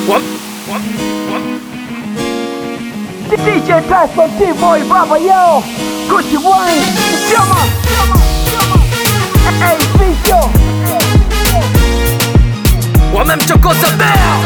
DJ Tyson T-Boy Baba yo Gucci Wayne Chama Hey Vicio Wamemchokoza bea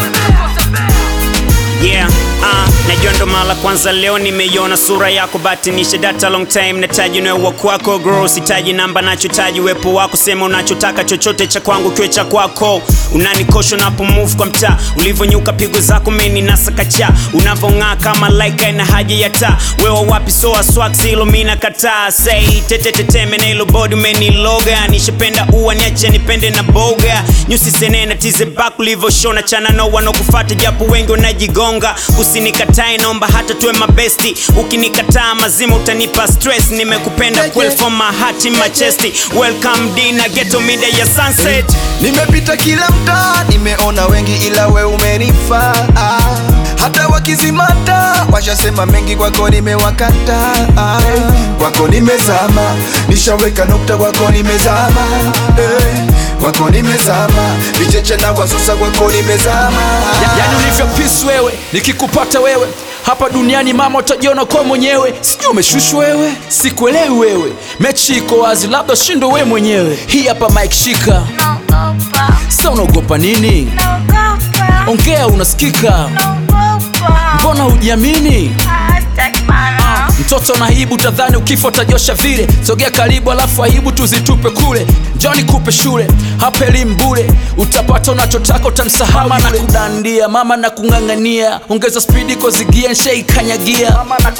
Yeah, uh, najua ndo mara kwanza leo nimeiona sura yako batinisha data long time nataji nawe kwako grow sitaji namba nachotaji wepo wako sema unachotaka chochote cha kwangu kiwe cha kwako unanikosha unapo move kwa mtaa ulivyonyuka pigo zako meni nasakacha unavong'aa kama laika ina haja ya taa wewe wapi soa swag hilo mimi nakataa say teteteteme na hilo body umeniloga nishapenda ua niache nipende na boga nyusi senena tize back ulivyoshona chana no wanakufuata japo wengi wanajigonga usinikatae naomba hata tuwe mabesti ukinikataa mazima utanipa stress nimekupenda kweli from my heart in my chest welcome dina ghetto mida ya sunset Nimepita kila mtaa, nimeona wengi ila we umenifaa. Hata wakizimata washasema mengi, kwako nimewakata. Kwako nimezama, nishaweka nukta, kwako nimezama. Eh, Kwako nimezama, vicheche na wasusa, kwako nimezama. yani ulivyo peace wewe nikikupata wewe hapa duniani mama utajiona kwa mwenyewe sijui umeshushwa wewe sikuelewi wewe mechi iko wazi labda shindo we mwenyewe hii hapa mike shika sa unaogopa nini ongea unasikika mbona hujiamini mtoto na aibu tadhani ukifa utajosha vile sogea karibu alafu aibu tuzitupe kule njoni kupe shule hapa elimu bure utapata unachotaka utamsahau mama na kudandia mama na kung'ang'ania ongeza spidi kozigia nshaikanyagia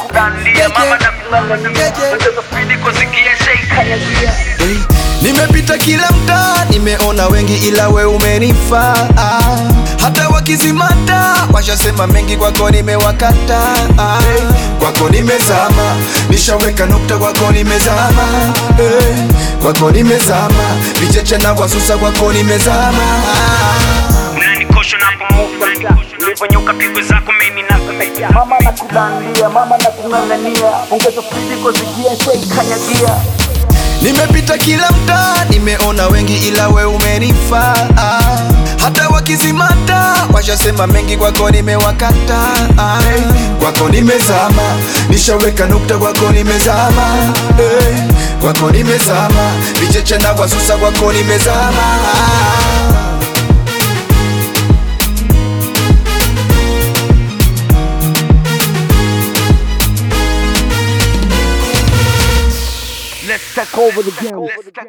Nimepita kila mtaa, nimeona wengi ila we umenifaa. Hata wakizimata washasema mengi, kwako nimewakata. Kwako nimezama, nishaweka nukta, kwako nimezama. Eh, Kwako nimezama, vicheche na wasusa, kwako nimezama. unanikosha unapo move kwa mtaa ulivyonyuka pigo zako mimi nasakacha Mama na kudandia Mama na kung'ang'ania Ongeza spidi kuzigia Shaikanyagia Nimepita kila mtaa, nimeona wengi ila we umenifaa. Hata wakizimata washasema mengi, kwako nimewakata. Kwako nimezama, nishaweka nukta, kwako nimezama. Eh, Kwako nimezama, vicheche na wasusa, kwako nimezama. Let's take over the game